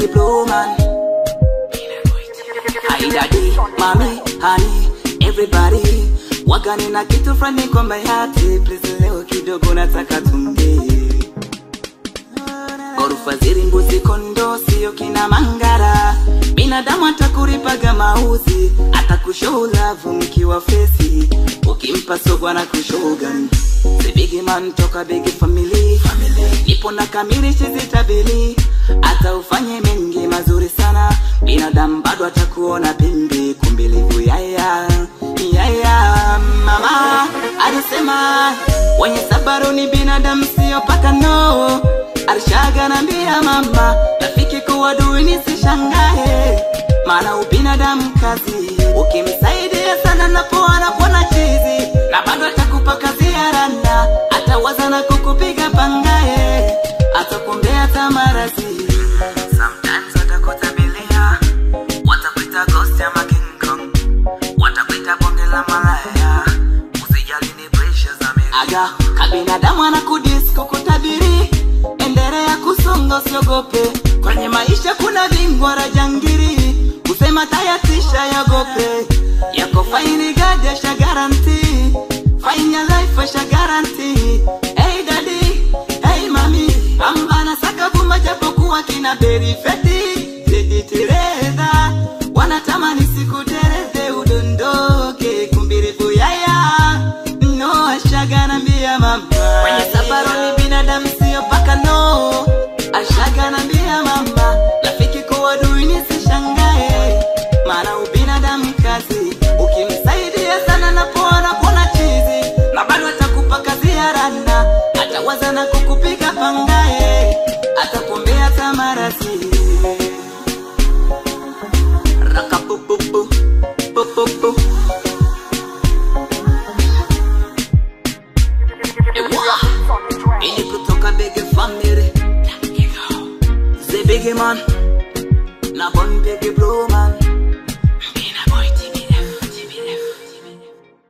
big blue man. Hi daddy, mommy, honey, everybody. Wagani na kitu fulani kwa my heart. Please leo kidogo nataka tuongee. Ghorofa ziri mbuzi kondo sio kina mangara binadamu atakuripaga mauzi atakushow love mkiwa fesi ukimpa sogwa na kushogan The big man toka big family, nipo na kamili chizitabili hata ufanye mengi mazuri sana binadamu bado atakuona pimbi kumbilivu yaya yaya mama alisema wenye sabaru ni binadamu sio paka no Arshaga nambia mama rafiki kuwa dui nisishangae maana ubinadamu kazi ukimsaidia sana napoa napona chizi na bado atakupa kazi ya randa atawaza na kukupiga pangae atakumbea tamarazi Sometimes watakutabilia watakuita ghost ama King Kong watakuita bonge la malaya usijali ni pressure za mimi aga kabinadamu anakudis kukutabiri endelea kusonga usiogope kwenye maisha kuna bingwa rajangiri kusema tayatisha yagope yako faini gadi asha garanti Find your life asha garanti hey daddy hey mami ambana saka buma japokuwa kina berifeti tejitereza wanatamani siku tereze udondoke kumbirifu yaya no ashaga nambia mama kwenye safari ni binadamu sio paka no ashaga nambia mama rafiki kuwa dui nisishangae maana ubinadamu kazi ukimsaidia sana napoona pona chizi na bado atakupa kazi ya randa atawaza na kukupiga pangae atakumbea tamarasi rakapupupu pupupu Ewa. Ili kutoka big family The big man Na bon big blue man